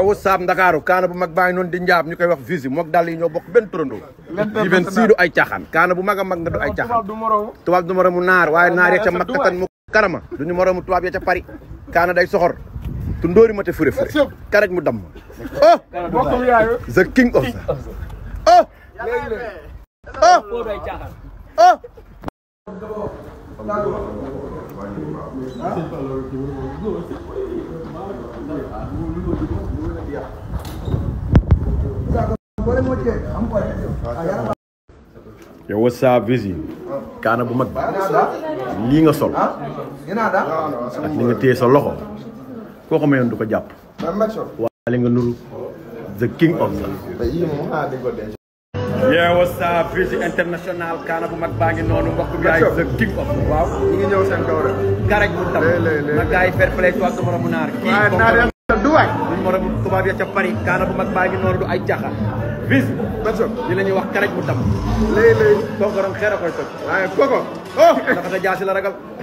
yow saab ndakaaru kaana bu mag baa ngi noonu di njaab ñu koy wax visi mook dal yi ñoo bokk benn turandoo yi benn sii du ay caaxaan kaana bu mag a mag nga du ay caaxaan du moromu tubaab du moromu naar waaye naar ya ca makkatan mu karama duñu moromu tubaab ya ca Paris kaana day soxor tu ndóori ma te fure fure karaj mu damm oh bokkul yaayu the king of the oh oh oh yow wasa visi kaana bu mag lii nga sol ak li nga téye sa loxo koo ko mayoon du ko jàpp waa li nga nuru the king of the yeah what's up visi international kaana bu mag baa ngi noonu mbokk bi yaay the king of the waaw ñu ngi ñëw seen kaw rek. garaj mu tam Lé, lé, lé. na gars yi fair play tubaab du moromu naar kii waaye comme naa leen du waay. duñ moromu tubaab ya ca Paris kaana bu mag baa ngi noonu du ay jaxa visi Benso li la ñuy wax karaj mu tam léegi léegi kooku ram xeer a koy toj waaye koko. oh ndax sa jaasi la ragal